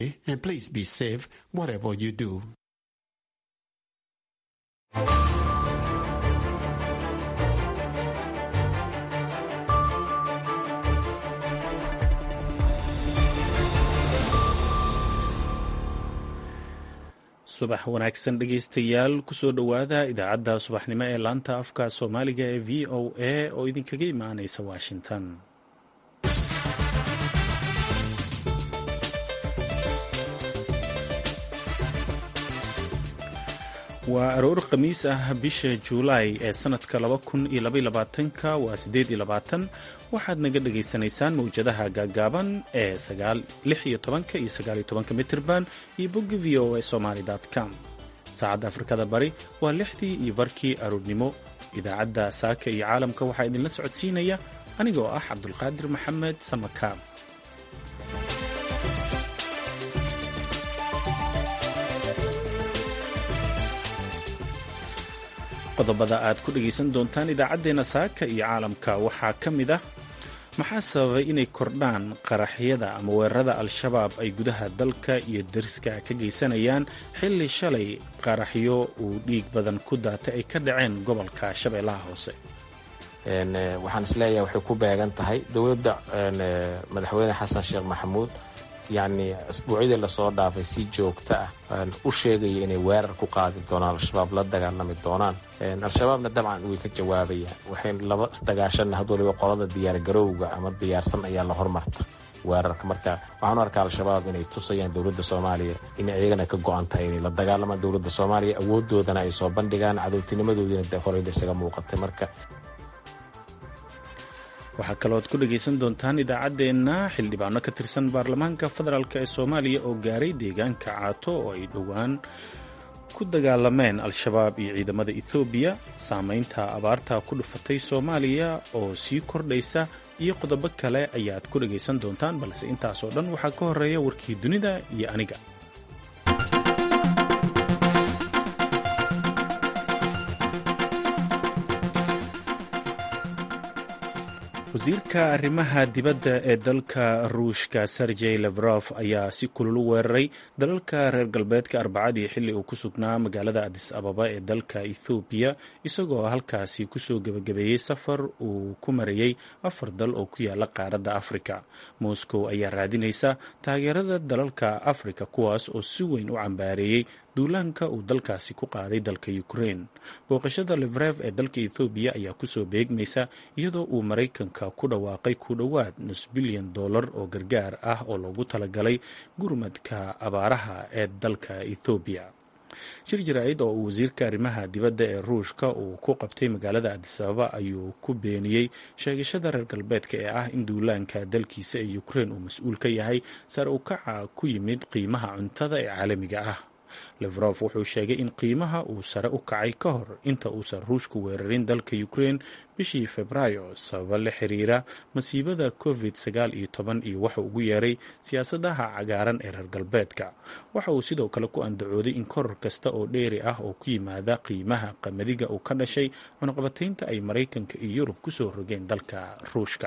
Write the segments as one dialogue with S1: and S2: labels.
S1: and please be safe whatever you do.
S2: subax wanaagsan dhegaystayaal kusoo dhowaada idaacadda subaxnimo ee laanta afka soomaaliga ee v o a oo idinkaga imaanaysa washington waa aroor khamiis ah bisha juulaay ee sanadka ka waa waxaad naga dhagaysanaysaan mawjadaha gaagaaban ee iyo mitirban iyo bogga v o a somaly com saacadda afrikada bari waa lixdii iyo barkii aroornimo idaacadda saaka iyo caalamka waxaa idinla socodsiinaya anigoo ah cabdulqaadir maxamed samakaab qodobada aad ku dhegaysan doontaan idaacaddeenna saaka iyo caalamka waxaa ka mid ah maxaa sababay inay kordhaan qaraxyada ama weerarada al-shabaab ay gudaha dalka iyo dariska ka geysanayaan xilli shalay qaraxyo uu dhiig badan ku daatay ay ka dhaceen gobolka shabeellaha hoose
S3: waxaan isleeyahay waxay ku beegan tahay dowladda madaxweyne xasan sheekh maxamuud yacni asbuucyadii lasoo dhaafay si joogto ah u sheegaya inay weerar ku qaadi doonaan al-shabaab la dagaalami doonaan al-shabaabna dabcan way ka jawaabayaan waxay laba isdagaashanna had waliba qolada diyaargarowga ama diyaarsan ayaa la hormarta weerarka marka waxaan u arkaa al-shabaab inay tusayaan dowladda soomaaliya inay iyagana ka go-an tahay inay la dagaalamaan dowladda soomaaliya awoodoodana ay soo bandhigaan cadowtinimadoodiina de horeyda isaga muuqatay marka
S2: waxaa kalooad ku dhegaysan doontaan idaacaddeenna xildhibaano ka tirsan baarlamaanka federaalk ee soomaaliya oo gaaray deegaanka caato oo ay dhowaan ku dagaalameen al-shabaab iyo ciidamada ethoobiya saamaynta abaarta ku dhufatay soomaaliya oo sii kordhaysa iyo qodobo kale ayaad ku dhegaysan doontaan balse intaasoo dhan waxaa ka horeeya warkii dunida iyo aniga wasiirka arrimaha dibadda ee dalka ruushka sergey levrof ayaa si kulul u weeraray dalalka reer galbeedka arbacadii xilli uu ku sugnaa magaalada adis ababa ee dalka ethoobiya isagoo halkaasi kusoo gebagabeeyey safar uu ku marayey afar dal oo ku yaala qaaradda afrika moscow ayaa raadinaysa taageerada dalalka afrika kuwaas oo si weyn u cambaareeyey duulaanka uu dalkaasi ku qaaday dalka ukraine booqashada levrev ee dalka ethoobiya ayaa kusoo beegmaysa iyadoo uu maraykanka ku dhawaaqay ku dhowaad nus bilyan dollar oo gargaar ah oo loogu talagalay gurmadka abaaraha ee dalka ethoobiya shir jaraa'id oo uu wasiirka arrimaha dibadda ee ruushka uu ku qabtay magaalada adisababa ayuu ku beeniyey sheegashada reer galbeedka ee ah in duulaanka dalkiisa ee ukraine uu mas-uul ka yahay sare u kaca ku yimid qiimaha cuntada ee caalamiga ah levrof wuxuu sheegay in qiimaha uu sare u kacay ka hor inta uusan ruushku weerarin dalka ukraine bishii febraayo sababa la xiriira masiibada covid sagaal iyo toban iyo waxa ugu yeeray siyaasadaha cagaaran ee reer galbeedka waxa uu sidoo kale ku andacooday in koror kasta oo dheeri ah oo ku yimaada qiimaha qamadiga uu ka dhashay cunaqabataynta ay maraykanka iyo yurub kusoo rogeen dalka ruushka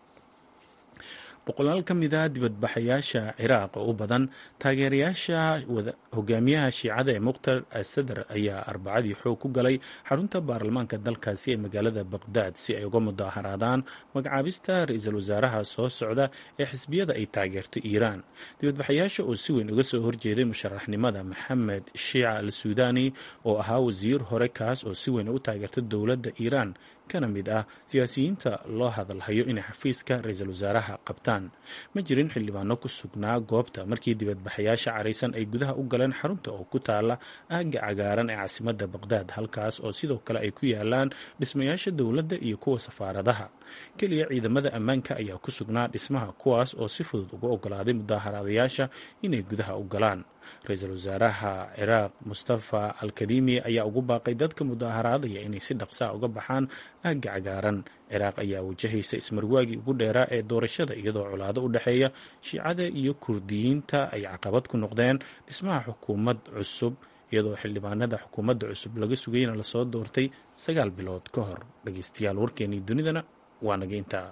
S2: boqolaal ka mid a dibadbaxayaasha ciraaq oo u badan taageerayaasha hogaamiyaha shiicada ee mukhtar asadar ayaa arbacadii xoog ku galay xarunta baarlamaanka dalkaasi ee magaalada baqdaad si ay uga mudaaharaadaan magacaabista ra-iisul wasaaraha soo socda ee xisbiyada ay taageerto iiraan dibadbaxayaasha oo si weyn uga soo horjeeday musharaxnimada maxamed shiica al suudani oo ahaa wasiir hore kaas oo si weyn u taageerta dowladda iiraan kana mid ah siyaasiyiinta loo hadalhayo inay xafiiska ra-iisul wasaaraha qabtaan ma jirin xildhibaano ku sugnaa goobta markii dibadbaxayaasha caraysan ay gudaha u galeen xarunta oo ku taala aagga cagaaran ee caasimadda baqdaad halkaas oo sidoo kale ay ku yaalaan dhismayaasha dowladda iyo kuwa safaaradaha keliya ciidamada ammaanka ayaa ku sugnaa dhismaha kuwaas oo si fudud uga ogolaaday mudaaharaadayaasha inay gudaha u galaan ra-iisul wasaaraha ciraaq mustafa alkadimi ayaa ugu baaqay dadka mudaaharaadaya inay si dhaqsaa uga baxaan aagga cagaaran ciraaq ayaa wajahaysa ismarwaagii ugu dheeraa ee doorashada iyadoo colaado u dhexeeya shiicada iyo kurdiyiinta ay caqabad ku noqdeen dhismaha xukuumad cusub iyadoo xildhibaanada xukuumadda cusub laga sugayna lasoo doortay sagaal bilood ka hor dhageystayaal warkeenii dunidana waa naga intaa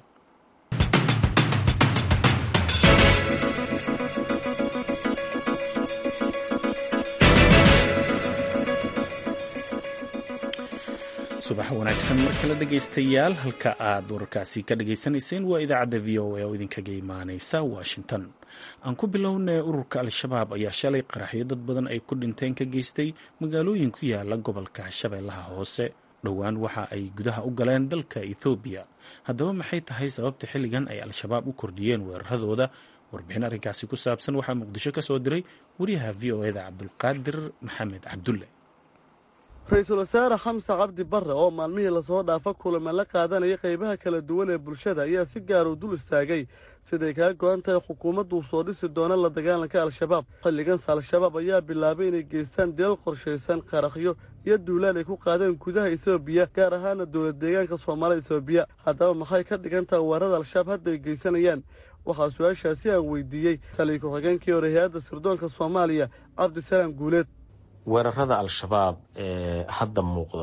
S2: subax wanaagsan mar kale dhegaystayaal halka aad wararkaasi ka dhagaysanayseen waa idaacadda v o a oo idinkaga imaaneysa washington aan ku bilownay ururka al-shabaab ayaa shalay qaraxyo dad badan ay ku dhinteen ka geystay magaalooyin ku yaala gobolka shabeellaha hoose dhowaan waxa ay gudaha u galeen dalka ethoobiya haddaba maxay tahay sababta xilligan ay al-shabaab u kordhiyeen weeraradooda warbixin arrinkaasi ku saabsan waxaa muqdisho ka soo diray wariyaha v o eda cabdulqaadir maxamed cabdulle
S4: ra-iisul wasaare xamse cabdi barre oo maalmihii lasoo dhaafa kulama la qaadanaya qaybaha kala duwan ee bulshada ayaa si gaar u dul istaagay siday kaga go-an tahay xukuumaddu soo dhisi doona la dagaalanka al-shabaab xilliganse al-shabaab ayaa bilaabay inay geystaan dilal qorshaysan qarakhyo iyo duulaan ay ku qaadeen gudaha etoobiya gaar ahaana dowlad deegaanka soomaalida etoobiya haddaba maxay ka dhigan tahay weerarada al-shabaab hadda ay geysanayaan waxaa su-aashaasi aan weydiiyey taliya ku-xigeenkii hore hay-adda sirdoonka soomaaliya cabdisalaam guuleed
S3: weerarada al-shabaab ee hadda muuqda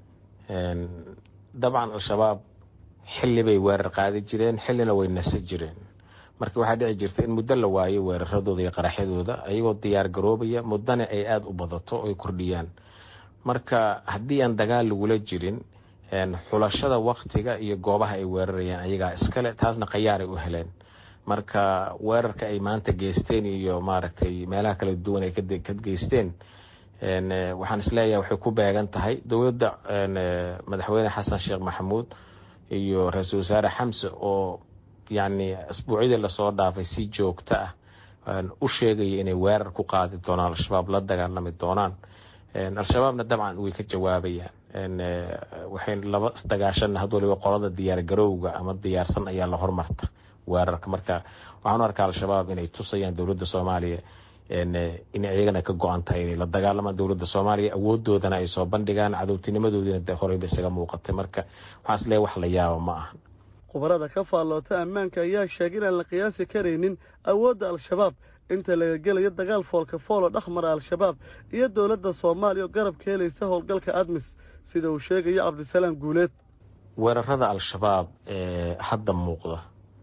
S3: dabcan al-shabaab xilli bay weerar qaadi jireen xillina way nasa jireen marka waxaa dhici jirta in muddo la waayo weeraradooda iyo qaraxyadooda ayagoo diyaar garoobaya muddana ay aada u badato oy kordhiyaan marka haddii aan dagaal lagula jirin xulashada waktiga iyo goobaha ay weerarayaan ayagaa iskale taasna khayaaray u heleen marka weerarka ay maanta geysteen iyo maaragtay meelaha kala duwan ay ka geysteen waxaan isleeyahay waxay ku beegan tahay dowladda madaxweyne xasan sheekh maxamuud iyo ra-iisul wasaare xamse oo yacni asbuucyadii lasoo dhaafay si joogto ah u sheegaya inay weerar ku qaadi doonaan al-shabaab la dagaalami doonaan al-shabaabna dabcan way ka jawaabayaan waxay laba dagaashan had waliba qolada diyaar garowga ama diyaarsan ayaa la hormarta weerarka marka waxaan u arkaa al-shabaab inay tusayaan dowladda soomaaliya inay iyagana ka go-an tahay inay la dagaalamaan dowladda soomaaliya awoodoodana ay soo bandhigaan cadowtinimadoodiina de horeyba isaga muuqatay marka waxaan is leeyahay wax la yaaba ma ahan
S4: khubarada ka faalloota ammaanka ayaa sheegay inaan la qiyaasi karaynin awoodda al-shabaab inta laga gelayo dagaal foolka foolo dhexmara al-shabaab iyo dowladda soomaaliya oo garab ka helaysa howlgalka admis sida uu sheegayo cabdisalaam guuleed
S3: weerarada al-shabaab ee hadda muuqda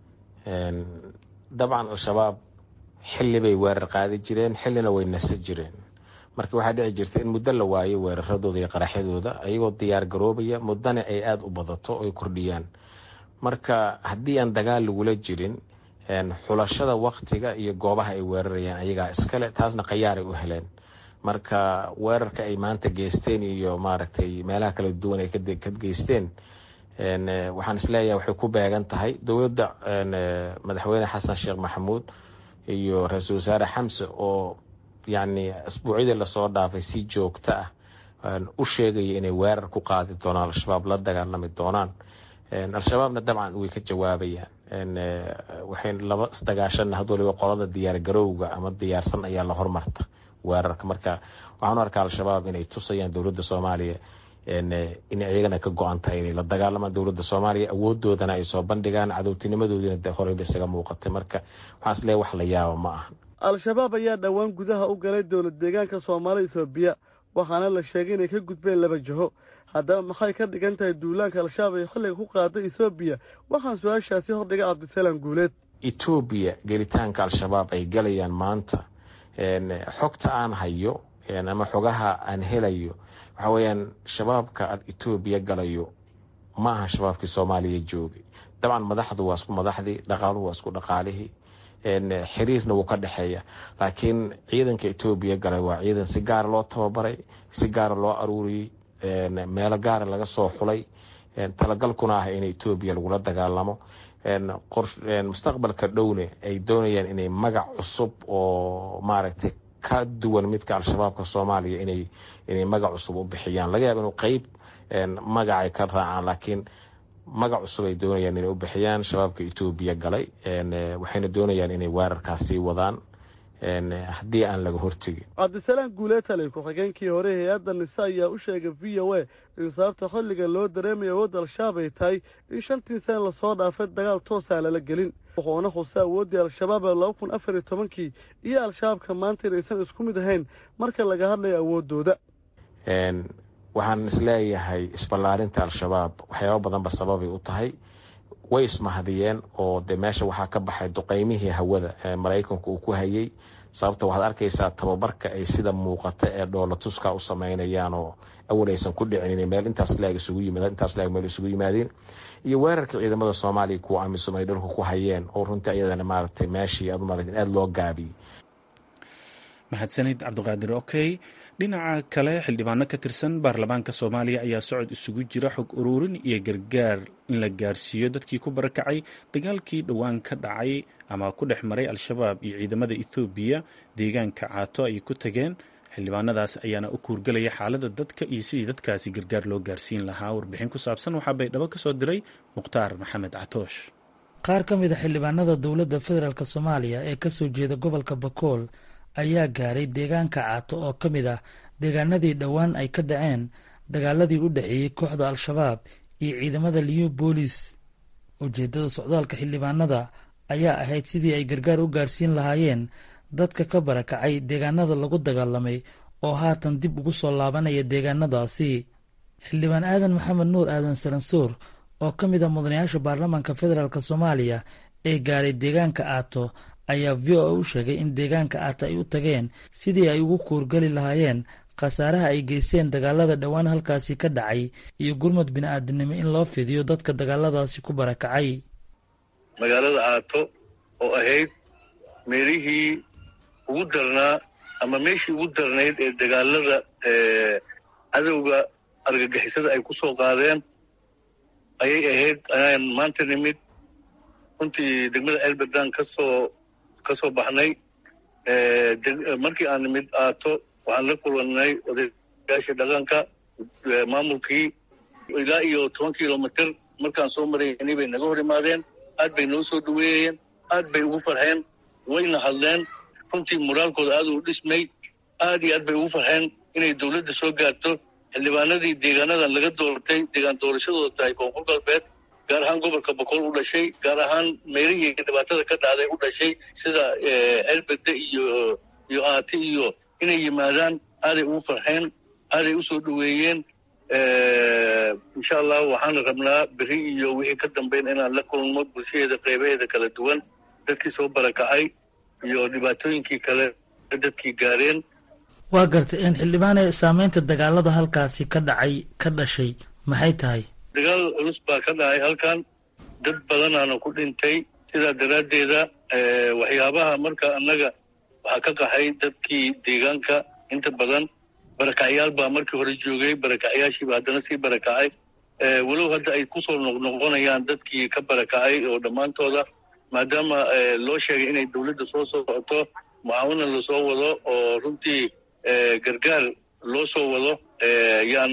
S3: dabcan al-shabaab xilli bay weerar qaadi jireen xillina way nasa jireen marka waxaa dhici jirta in muddo la waayo weeraradooda iyo qaraxyadooda ayagoo diyaar garoobaya muddana ay aada u badato oy kordhiyaan marka haddii aan dagaal lagula jirin xulashada waktiga iyo goobaha ay weerarayaan ayagaa iskale taasna khayaaray u heleen marka weerarka ay maanta geysteen iyo maaragtay meelaha kala duwan ay ka geysteen waxaan isleeyahay waxay ku beegan tahay dowladda madaxweyne xasan sheekh maxamuud iyo ra-iisul wasaare xamse oo yacni asbuucyadii lasoo dhaafay si joogto ah u sheegaya inay weerar ku qaadi doonaan al-shabaab la dagaalami doonaan al-shabaabna dabcan way ka jawaabayaan waxay laba dagaashan had waliba qolada diyaar garowga ama diyaarsan ayaa la hormarta weerarka marka waxaan u arkaa al-shabaab inay tusayaan dowladda soomaaliya inay iyagana ka go-an tahay inay la dagaalamaan dowladda soomaaliya awoodoodana ay soo bandhigaan cadowtinimadoodiina de horeyba isaga muuqatay marka waxaan is leeyahay wax la yaaba ma ahan
S4: al-shabaab ayaa dhowaan gudaha u galay dowlad deegaanka soomaalida etoobiya waxaana la sheegay inay ka gudbeen laba jiho haddaba maxay ka dhigan tahay duulaanka al-shabaab ay xilliga ku qaaday etoobiya waxaan su-aashaasi hordhigay cabdisalaam guuleed
S3: etoobiya gelitaanka al-shabaab ay galayaan maanta xogta aan hayo ama xogaha aan helayo waxa weeyaan shabaabka etoobiya galayo ma aha shabaabkii soomaaliya joogay dabcan madaxdu waa isku madaxdii dhaqaaluhu waa isku dhaqaalihii xiriirna wuu ka dhexeeya laakiin ciidanka etoobiya galay waa ciidan si gaara loo tababaray si gaara loo aruuriyey meelo gaara laga soo xulay talagalkuna ah in etoobiya lagula dagaalamo mustaqbalka dhowne ay doonayaan inay magac cusub oo maaragtay ka duwan midka al-shabaabka soomaaliya inay inay magac cusub u bixiyaan laga yaaba inuu qeyb magacay ka raacaan laakiin magac cusub ay doonayaan inay u bixiyaan shabaabka etoobiya galay waxayna doonayaan inay weerarkaas sii wadaan haddii aan laga hortegin
S4: cabdisalaam guulee taliy ku-xigeenkii hore hay-adda nise ayaa u sheegay v o a in sababta xilliga loo dareemaya awoodda al-shabaab ay tahay in shantii sana lasoo dhaafay dagaal toosaan lala gelin wuxuuna khusay awooddii al-shabaab ee laba kun afar iyo tobankii iyo al-shabaabka maanta inaysan isku mid ahayn marka laga hadlayo awooddooda
S3: waxaan isleeyahay isballaarinta al-shabaab waxyaaba badanba sababay u tahay way ismahadiyeen oo de meesha waxaa ka baxay duqeymihii hawada ee maraykanku uu ku hayay sababta waxaad arkaysaa tababarka ay sida muuqata ee dhoolatuska u sameynayaan oo awal aysan ku dhicin meel intaas laag isugu yimaadeen intaas laag meel isugu yimaadeen iyo weerarka ciidamada soomaaliya kuwa amisom ay dhulka ku hayeen oo runtii iyadana maaragtay meeshii aad umarat aada loo gaabiyey
S2: mahadsanid cabdiqaadir okey dhinaca kale xildhibaano ka tirsan baarlamaanka soomaaliya ayaa socod isugu jira xog ururin iyo gargaar in la gaarsiiyo dadkii ku barakacay dagaalkii dhowaan ka dhacay ama ku dhex maray al-shabaab iyo ciidamada ethoobiya deegaanka caato ay ku tageen xildhibaanadaas ayaana u kuurgelaya xaaladda dadka iyo sidii dadkaasi gargaar loo gaarsiin lahaa warbixin ku saabsan waxaa baydhabo ka soo diray mukhtaar maxamed catoosh
S5: qaar ka mid a xildhibaanada dowladda federaalk soomaaliya ee kasoo jeeda gobolka bakool ayaa gaaray deegaanka caato oo ka mid ah deegaanadii dhowaan ay ka dhaceen dagaaladii u dhexeeyey kooxda al-shabaab iyo ciidamada liyo boolis ujeeddada socdaalka xildhibaanada ayaa ahayd sidii ay gargaar u gaarsiin lahaayeen dadka ka barakacay deegaanada lagu dagaalamay oo haatan dib ugu soo laabanaya deegaanadaasi xildhibaan aadan maxamed nuur aadan saransuur oo ka mid ah mudanayaasha baarlamaanka federaalk soomaaliya ee gaaray deegaanka aato ayaa v o a u sheegay in deegaanka aata ay u tageen sidii ay ugu kuurgeli lahaayeen khasaaraha ay geysteen dagaalada dhowaan halkaasi ka dhacay iyo gurmud bini-aadinimo in loo fidiyo dadka dagaaladaasi ku barakacay
S6: magaalada aato oo ahayd meelihii ugu darnaa ama meeshii ugu darnayd ee dagaalada cadowga argagixisada ay ku soo qaadeen ayay ahayd ayaan maanta nimid runtii degmada elberdan kasoo ka soo baxnay markii aan nimid aato waxaan la kulannay odayaashii dhaqanka maamulkii ilaa iyo toban kilomitr markaan soo maraynay bay naga hor imaadeen aad bay noo soo dhaweeyeen aad bay ugu farxeen wayna hadleen runtii moraalkooda aad uu dhismay aad iyo aad bay ugu farxeen inay dowladda soo gaarto xildhibaanadii deegaanadan laga doortay deegaan doorashadooda tahay koonfur galbeed gaar ahaan gobolka boqol u dhashay gaar ahaan meelihii dhibaatada ka dhacday u dhashay sida elbede iyo iyo aati iyo inay yimaadaan aaday ugu farxeen aaday u soo dhoweeyeen insha allah waxaan rabnaa beri iyo wixii ka dambeyn inaan la kulmo bulshadeeda qeybaheeda kala duwan dadkii soo barakacay iyo dhibaatooyinkii kale dadkii gaareen
S5: waa gartay in xildhibaane saameynta dagaalada halkaasi ka dhacay ka dhashay maxay tahay
S6: dagaal culus baa ka dhacay halkan dad badanaana ku dhintay sidaa daraaddeeda waxyaabaha marka annaga waxaa ka qaxay dadkii deegaanka inta badan barakacyaal baa markii hore joogay barakacyaashiiba haddana sii barakacay walow hadda ay kusoo noqnoqonayaan dadkii ka barakacay oo dhammaantooda maadaama loo sheegay inay dowladda soo socoto mucaawina lasoo wado oo runtii gargaar loo soo wado yaan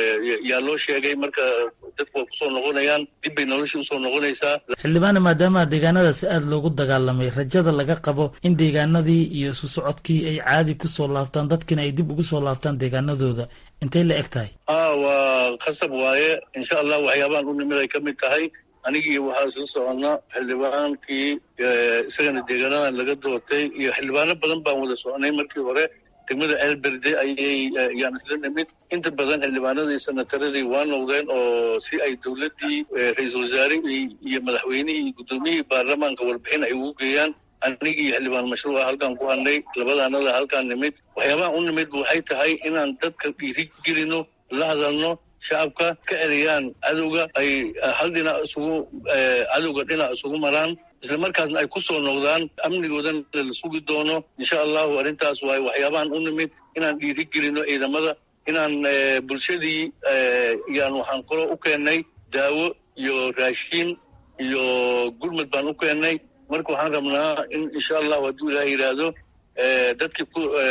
S6: yaa loo sheegay marka dadku waa kusoo noqonayaan dib bay noloshii usoo noqonaysaa
S5: xildhibaane maadaama deegaanadaasi aada loogu dagaalamay rajada laga qabo in deegaanadii iyo isu socodkii ay caadi kusoo laabtaan dadkiina ay dib ugu soo laabtaan deegaanadooda intay la eg tahay
S6: a waa khasab waaye insha allah waxyaabahan u nimid ay ka mid tahay anigii waxaa isla soconna xildhibaankii isagana deegaanadan laga doortay iyo xildhibaano badan baan wada soconay markii hore degmada elberde ayay yaan isla nimid inta badan xildhibaanadii sanataradii waa noqdeen oo si ay dowladdii ra-iisul wasaare iyo madaxweynihii iyo guddoomiyihii baarlamaanka warbixin ay ugu geeyaan anigii xildhibaan mashruuca halkaan ku hadnay labadaanada halkaan nimid waxyaabaha u nimid waxay tahay inaan dadka dhiiri gelino la hadalno shacabka ka erayaan cadowga ay hal dhinac isugu cadowga dhinac isugu maraan isla markaasna ay ku soo noqdaan amnigoodana la sugi doono insha allahu arrintaas waaye waxyaabahan u nimid inaan dhiiri gelino ciidamada inaan bulshadii yaan waxaan kaloo u keennay daawo iyo raashiin iyo gurmud baan u keennay marka waxaan rabnaa in insha allahu hadduu ilaah yidhaahdo dadki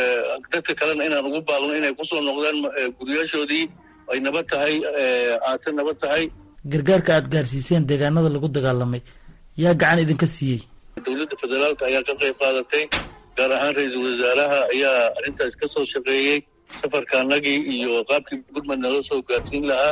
S6: dadka kalena inaan ugu baaqno inay kusoo noqdaan guryaashoodii ay nabad tahay aate nabad tahay
S5: gargaarka aada gaarsiiseen deegaanada lagu dagaalamay yaa gacan idinka siiyey
S6: dowladda federaalka ayaa ka qayb qaadatay gaar ahaan ra-iisul wasaaraha ayaa arrintaas ka soo shaqeeyey safarkaanagii iyo qaabkii gurmud nala soo gaarsiin lahaa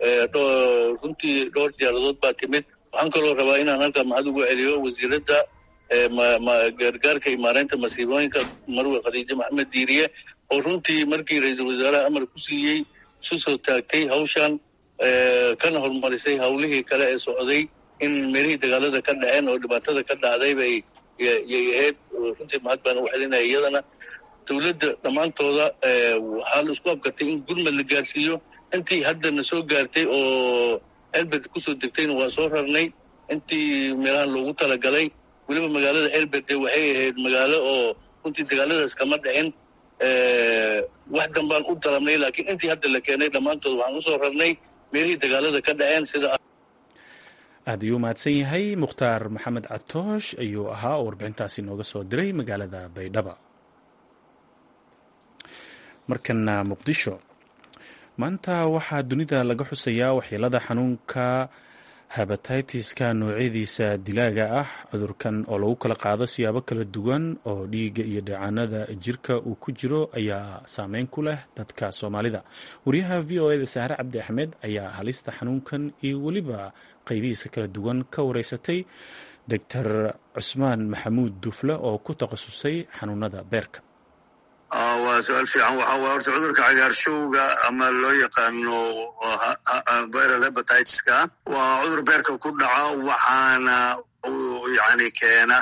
S6: runtii dhowr diyaaradood baa timid waxaan kaloo rabaa inaan halkaa maxad ugu celiyo wasiiradda gargaarka iyo maareynta masiibooyinka marwe khadiijo maxamed diiriye oo runtii markii ra-iisul wasaaraha amar ku siiyey isu soo taagtay hawshan kana horumarisay hawlihii kale ee socday in meelihii dagaalada ka dhaceen oo dhibaatada ka dhacday bay yay ahayd runtii mahad baan u celinaya iyadana dowladda dhammaantooda waxaa la isku abkartay in gurmad la gaarsiiyo intii haddana soo gaartay oo elbed kusoo degtayna waa soo rarnay intii meelahan loogu talagalay weliba magaalada elbed waxay ahayd magaalo oo runtii dagaaladaas kama dhicin wax danbaan u dalabnay laakiin intii hadda la keenay dhammaantood waxaan usoo rarnay meelihii dagaalada ka dhaceen sida
S2: aad ayuu mahadsan yahay mukhtaar maxamed catoosh ayuu ahaa oo warbixintaasi nooga soo diray magaalada baydhaba markana muqdisho maanta waxaa dunida laga xusayaa waxyeelada xanuunka habatiitiska noocyadiisa dilaaga ah cudurkan oo lagu kala qaado siyaabo kala duwan oo dhiigga iyo dheecaanada jirka uu ku jiro ayaa saameyn ku leh dadka soomaalida wariyaha v o eda saare cabdi axmed ayaa halista xanuunkan iyo weliba qaybihiisa kala duwan ka wareysatay doctor cusmaan maxamuud dufle oo ku takhasusay xanuunada beerka
S7: waa su-aal fiican waxa waye horta cudurka cagaarshowga ama loo yaqaano viral hebatitis-ka waa cudur beerka ku dhaca waxaana yani keena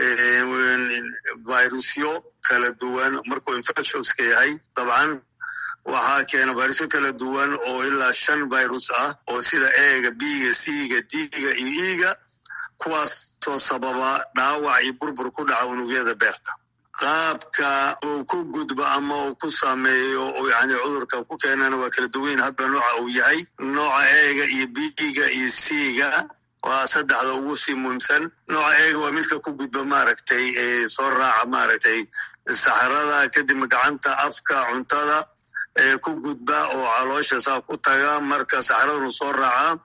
S7: virusyo kala duwan markuu infectionska yahay dabcan waxaa keena virusyo kala duwan oo ilaa shan virus ah oo sida eega biga c-ga d-ga iyo e-ga kuwaasoo sababa dhaawac iyo burbur ku dhaca unugyada beerka qaabka uu ku gudbo ama uu ku sameeyo oo yani cudurka ku keenana waa kala duwan hadba nooca uu yahay nooca eega iyo biga iyo c-ga waa saddexda ugu sii muhiimsan nooca eega waa midka ku gudba maaragtay soo raaca maaragtay saxarada kadibna gacanta afka cuntada ee ku gudba oo caloosha saa ku taga marka saxaradunu soo raaca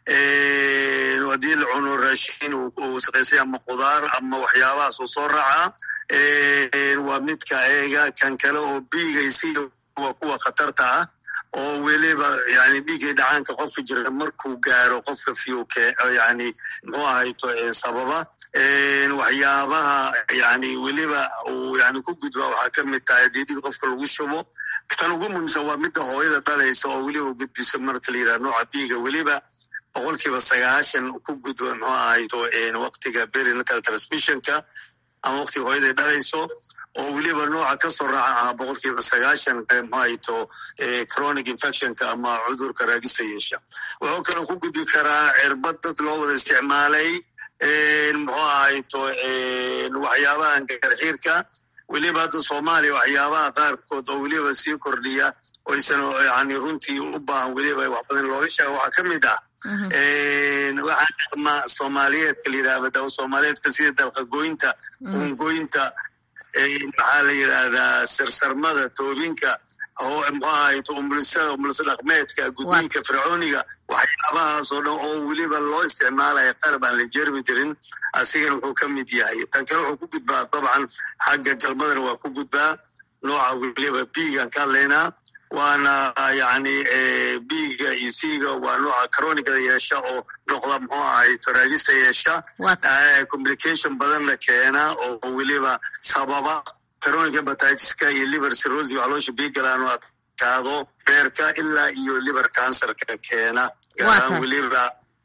S7: haddii la cuno raashin uu wasaqaysay ama qudaar ama waxyaabahaas uu soo raacaa waa midka eega kan kale oo bigaysi waa kuwa khatarta ah oo weliba yani dhiiggay dhacaanka qofka jira markuu gaaro qofka fiyuke yani muxuu ahayto sababa waxyaabaha yani weliba uu yani ku gudba waxaa ka mid tahay haddii dhig qofka lagu shubo tan ugu muhiimsan waa midda hooyada dhalaysa oo weliba gudbisa marka la yidhaha nooca biiga weliba boqolkiiba sagaashan ku gudba muxuu ahayto waktiga berinatal transmissionka ama waktiga hooyaday dhalayso oo weliba nooca kasoo raaca ahaa boqolkiiba sagaashan mxuahayto chronic infectionka ama cudurka raagisa yeesha wuxuu kaloo ku gudbi karaa cirbad dad loo wada isticmaalay muxuu ahayto waxyaabahan garxiirka weliba hadda soomaaliya waxyaabaha qaarkood oo weliba sii kordhiya oysan yani runtii u baahan weliba wax badan looga sheega waxaa ka mid ah waxaa dhaqma soomaaliyeedka la yidhahda dawa soomaaliyeedka sida dalqagoynta ungoynta maxaa la yidhahdaa sarsarmada toobinka oo muxuu ahayto umulisada umulisa dhaqmeedka gudniinka fircooniga waxyaabahaas oo dhan oo weliba loo isticmaalaya qalab aan la jermi jirin asigana wuxuu ka mid yahay tan kale wuxuu ku gudbaa dabcan xagga galmadana waa ku gudbaa nooca weliba biigaan ka hadlaynaa waana yani biiga iyo siga waa nooca cronigada yeesha oo noqda muxuu ahayto raagista yeesha complication badanna keena oo weliba sababa chronic hepatitiska iyo liver cirrhosis caloosha biigalaano adkaado beerka ilaa iyo liver cancerka keena gaaraan weliba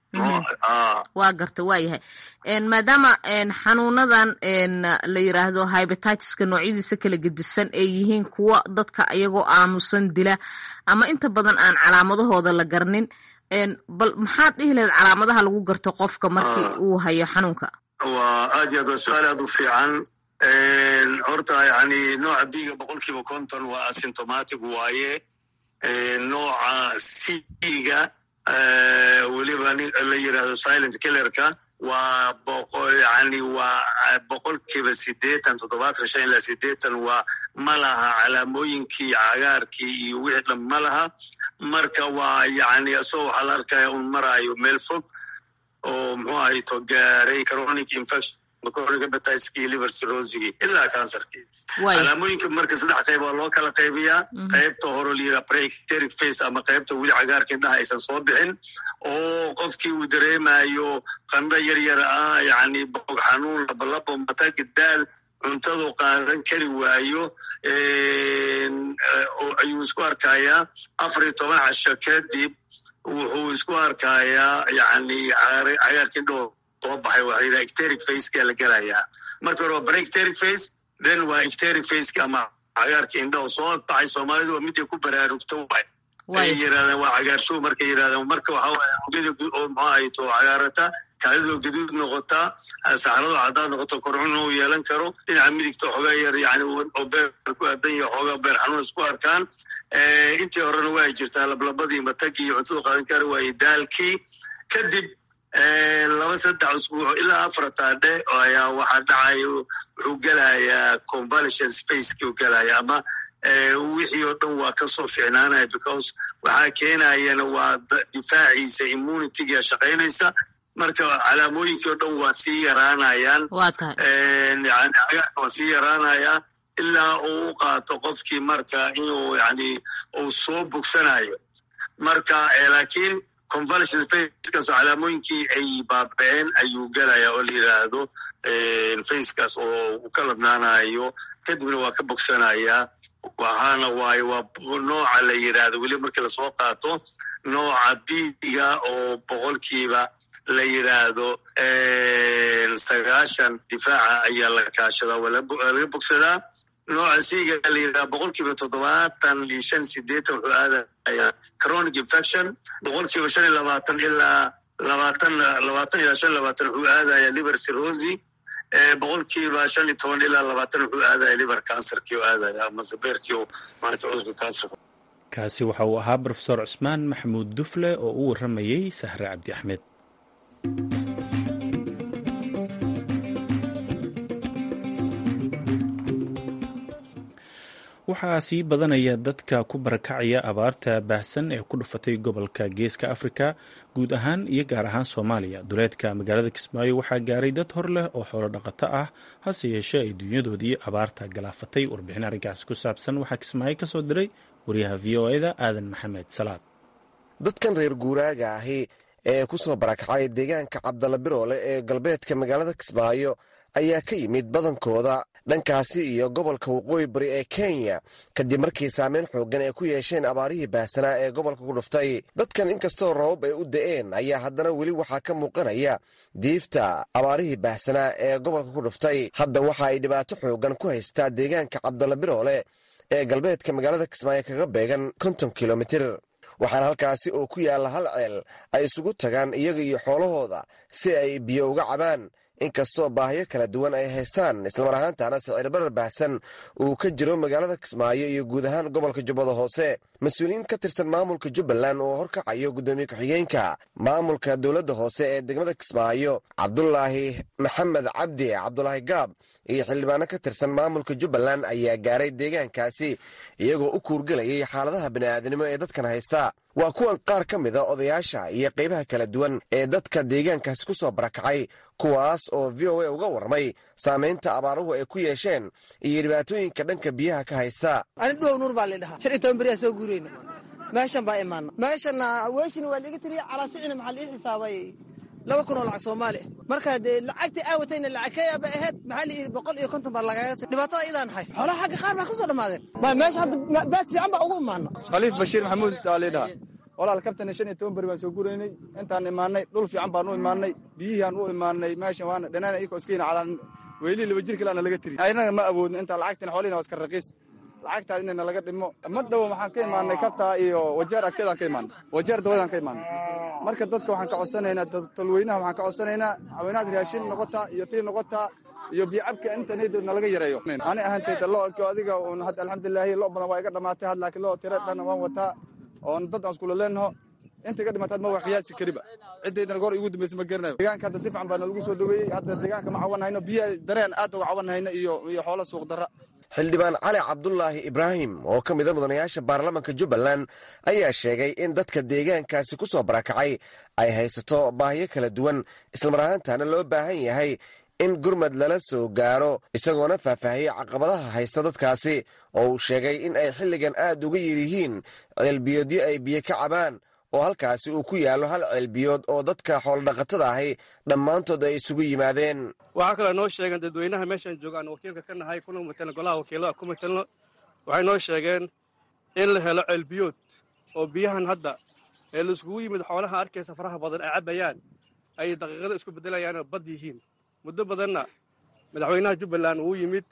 S8: waa garta waa yahay maadaama xanuunadan la yiraahdo hybatiska noocyadiisa kala gedisan ay yihiin kuwa dadka iyagoo aamusan dila ama inta badan aan calaamadahooda la garnin bal maxaad dhihi lahayd calaamadaha lagu garto qofka markii uu hayo xanuunka
S7: waa aad iyo aad waa su-aal aad u fiican horta yani nooca biga boqolkiiba konton waa asymptomatic waaye nooca siga weliba la yirahdo silent killerka waa yani waa boqolkiiba sideetan toddobaatan shan ilaa sideetan waa ma laha calaamooyinkii cagaarkii iyo wixii dhan ma laha marka waa yani isagoo waxaa la arkaya un maraayo meel fog oo muxuu ahayto gaaray chronic infection chronic hepatiskii liver cirrhosigii ilaa cancerkii calaamooyinka marka saddex qayb waa loo kala qaybiyaa qaybta hore layidhaha preecteric face ama qaybta weli cagaarka indhaha aysan soo bixin oo qofkii uu dareemayo qanda yar yar ah yani boog xanuun labalabo matagi daal cuntadu qaadan kari waayo ayuu isku arkayaa afar iyo toban casho kadib wuxuu isku arkayaa yani cagaarkii indhoo soo baxay waa layidhaha ecteric faceka la gelayaa marka hore waa barecteric face then waa ecteric faceka ama cagaarka indhaho soo baxay soomaalidu waa miday ku baraarugto waay ay yirahdaan waa cagaarshow markay yirahdaan marka waxa waye ogada oo maxaa ay to cagaarata kaadidoo gaduud noqotaa saxarado caddaad noqoto korcun uu yeelan karo dhinaca midigta xoogaa yar yani oo beer ku aadan yahay xoogaa beer xanuun isku arkaan intii horena waa jirtaa lablabadii matagii iyo cuntada qaadan kara waaye daalkii kadib laba saddex usbuuc ilaa afar taadhe ayaa waxaa dhacaya wuxuu gelayaa convalescent spaceki u gelaya ama wixii oo dhan waa kasoo ficnaanaya because waxaa keenayana waa difaaciisa immunitygia shaqaynaysa marka calaamooyinkii o dhan waa sii yaraanayaan yani cagaarka waa sii yaraanaya ilaa uu u qaato qofkii marka inuu yani uu soo bogsanayo marka laakiin convalescent facekaas oo calaamooyinkii ay baabaceen ayuu gelaya oo la yidhaahdo facekaas oo uu ka ladnaanayo kadibna waa ka bogsanaya waxaana waaye waa nooca la yidhaahdo weli markii lasoo qaato nooca biiga oo boqolkiiba la yidhaahdo sagaashan difaaca ayaa la kaashadaa waa laga bogsadaa nooca siiga la yidhaha boqolkiiba toddobaatan iyo shan sideetan wuxuu aadaya chronic infection boqolkiiba shan iyo labaatan ilaa labaatan labaatan ilaa shan labaatan wuxuu aadaya liver cirrhosi boqolkiiba shan iyo toban ilaa labaatan wuxuu aadaya liver cancerkii oo aadaya ama sabeerkii oo maanta cudurka cancerka
S2: kaasi waxa uu ahaa rofesor cusmaan maxamuud dufle oo u warramayey sahre cabdi axmed waxaa sii badanaya dadka ku barakacaya abaarta baahsan ee ku dhufatay gobolka geeska afrika guud ahaan iyo gaar ahaan soomaaliya duleedka magaalada kismaayo waxaa gaaray dad hor leh oo xoolo dhaqato ah hase yeeshee ay dunyadoodii abaarta galaafatay warbixin arrinkaasi ku saabsan waxaa kismaayo ka soo diray wariyaha v o eda aadan maxamed salaad
S9: dadkan reer guuraaga ahi ee ku soo barakacay deegaanka cabdalla biroole ee galbeedka magaalada kismaayo ayaa ka yimid badankooda dhankaasi iyo gobolka waqooyi bari ee kenya kadib markii saameyn xooggan ay ku yeesheen abaarihii baahsanaa ee gobolka ku dhuftay dadkan inkastoo rabab ay u da'een ayaa haddana weli waxaa ka muuqanaya diifta abaarihii baahsanaa ee gobolka ku dhuftay hadda waxa ay dhibaato xooggan ku haystaa deegaanka cabdalla biroole ee galbeedka magaalada kismaayo kaga beegan konton kilomitir waxaana halkaasi oo ku yaalla hal ceel ay isugu tagaan iyaga iyo xoolahooda si ay biyo uga cabaan inkastoo baahiyo kala duwan ay haystaan islamar ahaantaana sicirbarar baahsan uu ka jiro magaalada kismaayo iyo guud ahaan gobolka jubbada hoose mas-uuliyiin ka tirsan maamulka jubbaland oo horkacayo guddoomiye ku-xigeenka maamulka dowladda hoose ee degmada kismaayo cabdulaahi maxamed cabdi cabdulaahi gaab iyo xildhibaano ka tirsan maamulka jubbaland ayaa gaaray deegaankaasi iyagoo u kuurgelayay xaaladaha bini'aadanimo ee dadkan haysta waa kuwan qaar ka mida odayaasha iyo qaybaha kala duwan ee dadka deegaankaasi ku soo barakacay kuwaas oo v o a uga warmay saamaynta abaaruhu ay ku yeesheen iyo dhibaatooyinka dhanka biyaha ka haysta
S10: ani dhow nuur baa laydhahaa shan iyo toban beriyaa soo guurayna meeshan baa imaana meeshana weeshina waa laiga tiriya calaasicina maxaa laii xisaabay laba kun oo lacag soomaali marka dee lacagtii aawatayna lacag kayaaba ahayd maxaa la yidhi boqol iyo konton baa lagaga dhibaatada idaan hays xoolaha xagga qaar baa ka soo dhammaadeen ma meesha hadda baad fiican baa ugu imaana
S11: khaliif bashiir maxamuud taa laydhaha walaal kabtana shan iyo toban beri baan soo guraynay intaan imaanay dhul fiican baan u imaanay biyihiaan u imaanay meeshan waana dhanaan iyakoo iskayna calaan weylii laba jir kale ana laga tiri aynaga ma awoodno intaa lacagtina xoolihina waa iska raqiis lacagtaas inayna laga dhimo ma dhowo waxaan ka imaanay kabtaa iyo wajeer agteedaan ka imaanay wajeer dawadaan ka imaanay marka dadka waxaan ka codsanaynaa talweynaha waxaan ka codsanaynaa haweenaad raashin noqotaa iyo tii noqotaa iyo biyocabka intanayda nalaga yareeyo ani ahaantayda lo adiga un hadda alxamdulilaahi lo badan waa iga dhammaatay had laakiin lo tira dhan waan wataa oon dad aan iskula leenaho inta iga dhimaataad ma waa qiyaasi kariba ciddaydana goor igu dambaysa ma garanayo deegaanka hadda si fiican baa nalagu soo dhoweeyey hadda deegaanka ma cawan hayno biyaha dareen aad uga cawan hayno iyo iyo xoolo suuq darra
S9: xildhibaan cali cabdulaahi ibraahim oo ka mida mudanayaasha baarlamaanka jubbaland ayaa sheegay in dadka deegaankaasi ku soo barakacay ay haysato baahiyo kala duwan islamar ahaantaana loo baahan yahay in gurmad lala soo gaaro isagoona faahfaahiyey caqabadaha haysta dadkaasi oo uu sheegay in ay xilligan aad uga yiryihiin ceelbiyoodyo ay biyo ka cabaan oo halkaasi uu ku yaallo hal ceelbiyood oo dadka xoolodhaqatada ahi dhammaantood ay isugu yimaadeen
S11: waxaa kaloo noo sheegeen dadweynaha meeshaan joogaan wakiilka ka nahay kuna matelno golaha wakiilada ku matelno waxay noo sheegeen in la helo ceelbiyood oo biyahan hadda
S12: ee laiskugu yimid xoolaha arkaysa faraha badan ay cabbayaan ay daqiiqada isku beddelayaanoo bad yihiin muddo badanna madaxweynaha jubbaland wuu yimid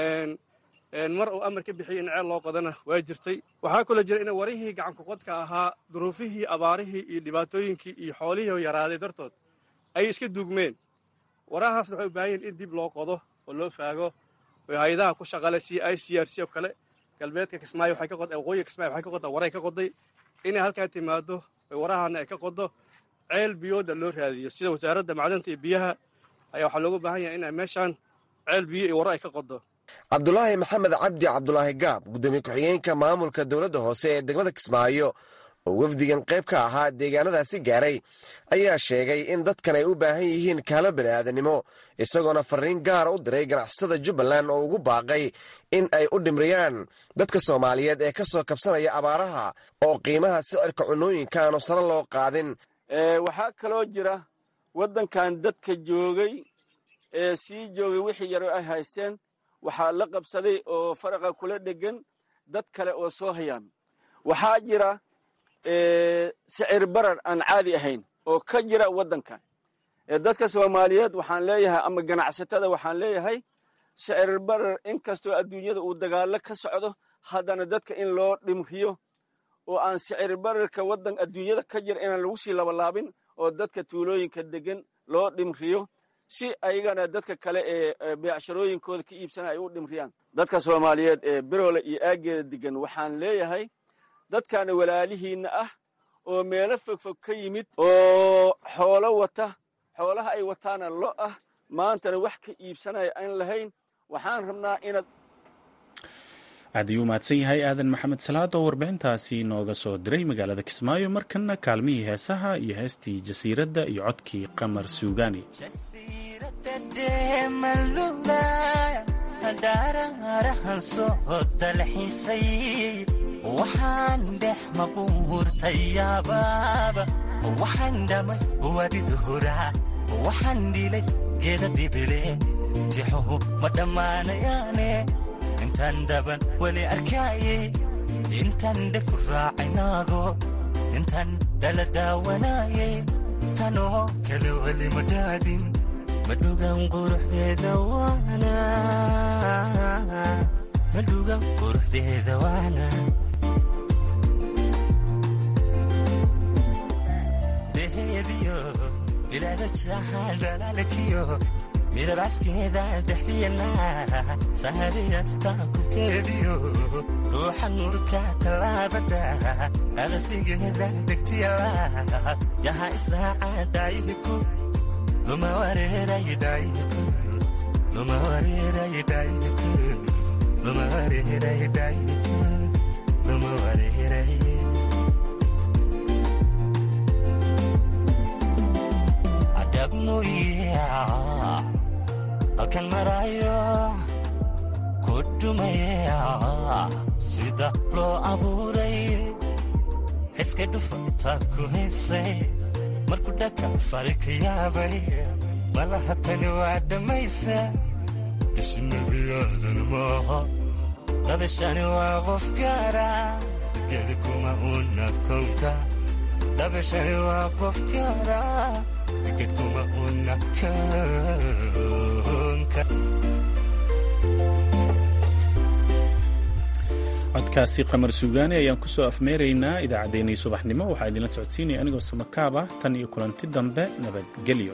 S12: mar uu amar ka bixiyey in ceel loo qodana waa jirtay waxaa kaloo jira in warihii gacankuqodka ahaa duruufihii abaarihii iyo dhibaatooyinkii iyo xoolihii yaraaday dartood ay iska duugmeen warahaasna waxay u baahan yihin in dib loo qodo oo loo faago oo hay-adaha ku shaqale c i c r c oo kale galbeedka kismaayo waxay ka qod waqooyiga kismaayo waxay ka qoddaa waray ka qoday inay halkaa timaado warahana ay ka qodo ceel biyooda loo raadiyo sida wasaaradda macdanta iyo biyaha ayaa waxaa looga baahan yahay inay meeshaan ceel biyo iyo waro ay ka qodo
S9: cabdulaahi maxamed cabdi cabdulaahi gaab gudoomiye ku-xigeenka maamulka dowladda hoose ee degmada kismaayo oo wafdigan qayb ka ahaa deegaanadaasi gaaray ayaa sheegay in dadkan ay u baahan yihiin kaalo bani'aadanimo isagoona fariin gaara u diray ganacsatada jubbaland oo ugu baaqay in ay u dhimriyaan dadka soomaaliyeed ee ka soo kabsanaya abaaraha oo qiimaha sicirka cunooyinka aanu sare loo qaadin
S13: waxaa kaloo jira waddankan dadka joogay ee sii joogay wixii yaro ay haysteen waxaa la qabsaday oo faraqa kula dhegan dad kale oo soo hayaan waxaa jira sicir barar aan caadi ahayn oo ka jira waddankan dadka soomaaliyeed waxaan leeyahay ama ganacsatada waxaan leeyahay sicir barar inkastoo adduunyada uu dagaallo ka socdo haddana dadka in loo dhimriyo oo aan sicir bararka waddan adduunyada ka jira inaan lagu sii labalaabin oo dadka tuulooyinka degan loo dhimriyo si ayagana dadka kale ee beecsharooyinkooda ka iibsanaya ay u dhimriyaan dadka soomaaliyeed ee birole iyo aaggeeda degan waxaan leeyahay dadkaana walaalihiinna ah oo meelo fogfog ka yimid oo xoolo wata xoolaha ay wataana lo ah maantana wax ka iibsanaya aan lahayn waxaan rabnaa inaad
S2: aad ayuu mahadsan yahay aadan maxamed salaad oo warbixintaasi nooga soo diray magaalada kismaayo markana kaalmihii heesaha iyo heestii jasiiradda iyo codkii qamar suugaani
S14: dharaarahan soo dalxiisay waxaan dhex maquurtay yaabaaba waxaan dhamay wadiduhuraa waxaan dhilay geeda dibile tixuhu ma dhammaanayaane intaan dhaban weli arkaayay intaan dhe ku raacaynago intaan dhala daawanaayay tanoo kale weli ma dhaadin madhugan quruxdeeda waana madhugan quruxdeeda waana deheediyo bilaada jaaxaan dhalaalkiyo midabcaskeeda dhexdiyana sahariyasta kubkeediyo ruuxa nuurka tallaabadha adasigeeda dhegtiyala yaha israaca dhaayihiku luma wareerayidhaayihiku luma wareerayidhaayihiku luma wareerayidhaayihiku luma wareeray halkan maraayo ku dhumaya sida loo abuuray xiska dhufanta ku haysay markuu dhaka fari ka yaabay malaha tani waa dhammaysa isnabiyaadan maaha dhabashani waa qof gaara degedi kuma una kownka dhabashani waa qof gaara
S2: codkaasi qamar suugaani ayaan kusoo afmeeraynaa idaacaddeenii subaxnimo waxaa idinla socodsiinaya anigoo samakaab ah tan iyo kulanti dambe nabadgelyo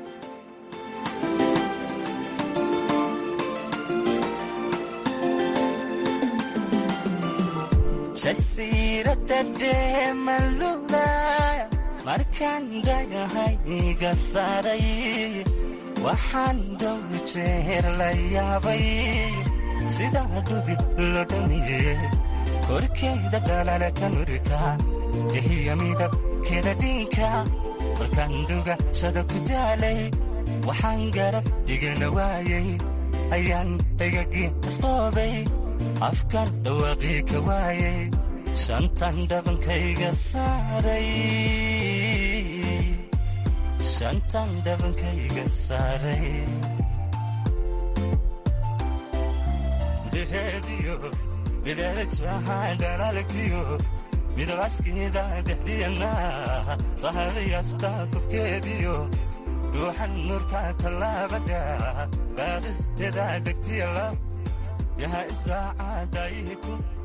S14: markaan dhagahay iga saaray waxaan dhow jeer la yaabay sidaa dhudi lo dhamiye korkeeda dhalala ka nurika dehiya midabkeeda dhinka markaan dhugashada ku daalay waxaan garab dhigana waayay ayaan dhagagii asqoobay afkan dhawaaqii ka waayay shantan dhabankayga saaray shantan dhabankayga saaray dheheediyo bilaada jaaxaan dhalaalkiyo midabaskeeda dhexdiyana sahadayasta korkeediyo dhuuxan nuurka tallaabadha qaadisteeda dhegtiyala yaha israaca daayihiku